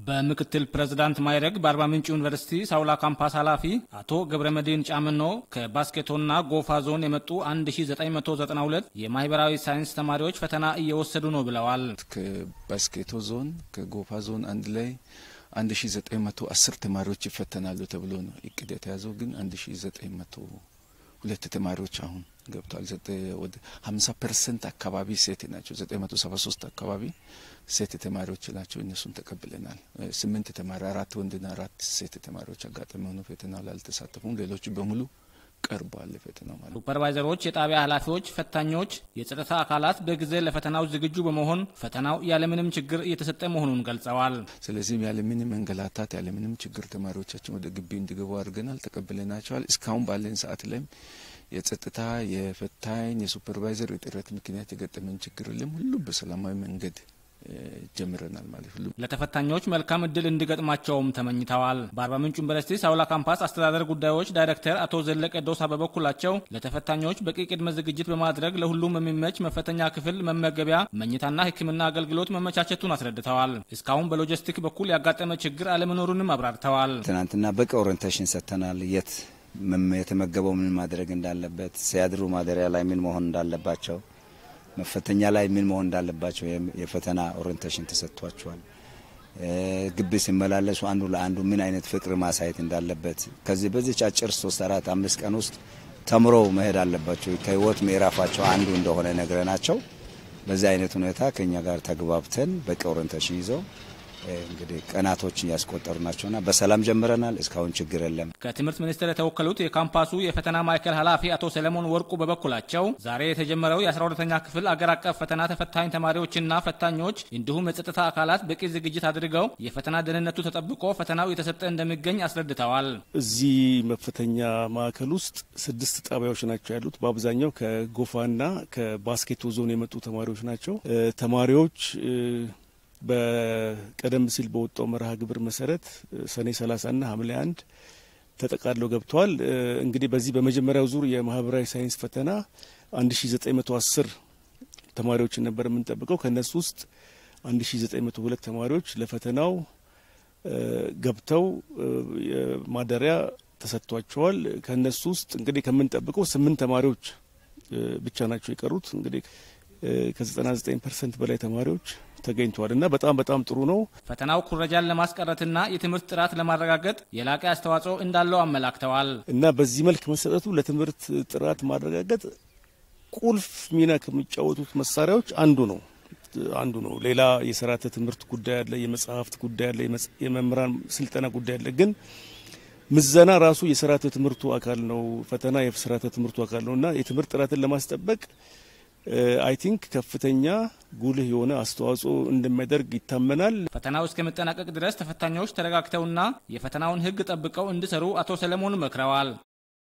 በምክትል ፕሬዝዳንት ማይረግ በአርባ ምንጭ ዩኒቨርሲቲ ሳውላ ካምፓስ ኃላፊ አቶ ገብረመድህን ጫምኖ ከባስኬቶና ጎፋ ዞን የመጡ 1992 የማህበራዊ ሳይንስ ተማሪዎች ፈተና እየወሰዱ ነው ብለዋል። ከባስኬቶ ዞን ከጎፋ ዞን አንድ ላይ 1910 ተማሪዎች ይፈተናሉ ተብሎ ነው እቅድ የተያዘው። ግን 1900 ሁለት ተማሪዎች አሁን ገብተዋል። ወደ 50 ፐርሰንት አካባቢ ሴት ናቸው። 973 አካባቢ ሴት ተማሪዎች ናቸው። እነሱን ተቀብለናል። ስምንት ተማሪ አራት ወንድና አራት ሴት ተማሪዎች አጋጣሚ ሆኖ ፈተናው ላይ አልተሳተፉም። ሌሎቹ በሙሉ ቀርቧል ፈተናው ማለት። ሱፐርቫይዘሮች፣ የጣቢያ ኃላፊዎች፣ ፈታኞች፣ የጸጥታ አካላት በጊዜ ለፈተናው ዝግጁ በመሆን ፈተናው ያለምንም ችግር እየተሰጠ መሆኑን ገልጸዋል። ስለዚህም ያለምንም መንገላታት ያለምንም ችግር ተማሪዎቻችን ወደ ግቢ እንዲገቡ አድርገናል፣ ተቀብለናቸዋል። እስካሁን ባለን ሰዓት ላይም የጸጥታ የፈታኝ የሱፐርቫይዘር እጥረት ምክንያት የገጠመን ችግር የለም። ሁሉ በሰላማዊ መንገድ ጀምረናል ማለት ሁሉ ለተፈታኞች መልካም እድል እንዲገጥማቸውም ተመኝተዋል። በአርባ ምንጭ ዩኒቨርሲቲ ሳውላ ካምፓስ አስተዳደር ጉዳዮች ዳይሬክተር አቶ ዘለቀ ዶሳ በበኩላቸው ለተፈታኞች በቂ ቅድመ ዝግጅት በማድረግ ለሁሉም የሚመች መፈተኛ ክፍል፣ መመገቢያ፣ መኝታና ሕክምና አገልግሎት መመቻቸቱን አስረድተዋል። እስካሁን በሎጂስቲክ በኩል ያጋጠመ ችግር አለመኖሩንም አብራርተዋል። ትናንትና በቂ ኦሪንቴሽን ሰጥተናል። የት የተመገበው ምን ማድረግ እንዳለበት፣ ሲያድሩ ማደሪያ ላይ ምን መሆን እንዳለባቸው መፈተኛ ላይ ምን መሆን እንዳለባቸው የፈተና ኦሪንቴሽን ተሰጥቷቸዋል። ግቢ ሲመላለሱ አንዱ ለአንዱ ምን አይነት ፍቅር ማሳየት እንዳለበት ከዚህ በዚች አጭር ሶስት አራት አምስት ቀን ውስጥ ተምረው መሄድ አለባቸው። ከህይወት ምዕራፋቸው አንዱ እንደሆነ ነግረናቸው በዚህ አይነት ሁኔታ ከኛ ጋር ተግባብተን በቂ ኦሪንቴሽን ይዘው እንግዲህ ቀናቶችን ያስቆጠሩ ናቸውና በሰላም ጀምረናል። እስካሁን ችግር የለም። ከትምህርት ሚኒስቴር የተወከሉት የካምፓሱ የፈተና ማዕከል ኃላፊ አቶ ሰለሞን ወርቁ በበኩላቸው ዛሬ የተጀመረው የ12ተኛ ክፍል አገር አቀፍ ፈተና ተፈታኝ ተማሪዎችና ፈታኞች እንዲሁም የጸጥታ አካላት በቂ ዝግጅት አድርገው የፈተና ደህንነቱ ተጠብቆ ፈተናው የተሰጠ እንደሚገኝ አስረድተዋል። እዚህ መፈተኛ ማዕከል ውስጥ ስድስት ጣቢያዎች ናቸው ያሉት። በአብዛኛው ከጎፋና ከባስኬቶ ዞን የመጡ ተማሪዎች ናቸው። ተማሪዎች በቀደም ሲል በወጣው መርሃ ግብር መሰረት ሰኔ 30ና ሐምሌ አንድ ተጠቃለው ገብተዋል። እንግዲህ በዚህ በመጀመሪያው ዙር የማህበራዊ ሳይንስ ፈተና 1910 ተማሪዎችን ነበር የምንጠብቀው። ከነሱ ውስጥ 1902 ተማሪዎች ለፈተናው ገብተው ማደሪያ ተሰጥቷቸዋል። ከነሱ ውስጥ እንግዲህ ከምንጠብቀው ስምንት ተማሪዎች ብቻ ናቸው የቀሩት። እንግዲህ ከ99 ፐርሰንት በላይ ተማሪዎች ተገኝተዋል እና በጣም በጣም ጥሩ ነው። ፈተናው ኩረጃን ለማስቀረትና የትምህርት ጥራት ለማረጋገጥ የላቀ አስተዋጽኦ እንዳለው አመላክተዋል። እና በዚህ መልክ መሰጠቱ ለትምህርት ጥራት ማረጋገጥ ቁልፍ ሚና ከሚጫወቱት መሳሪያዎች አንዱ ነው አንዱ ነው። ሌላ የስርዓተ ትምህርት ጉዳይ አለ፣ የመጽሐፍት ጉዳይ አለ፣ የመምህራን ስልጠና ጉዳይ አለ። ግን ምዘና ራሱ የስርዓተ ትምህርቱ አካል ነው። ፈተና የስርዓተ ትምህርቱ አካል ነው እና የትምህርት ጥራትን ለማስጠበቅ አይ ቲንክ ከፍተኛ ጉልህ የሆነ አስተዋጽኦ እንደሚያደርግ ይታመናል። ፈተናው እስከመጠናቀቅ ድረስ ተፈታኞች ተረጋግተውና የፈተናውን ሕግ ጠብቀው እንዲሰሩ አቶ ሰለሞን መክረዋል።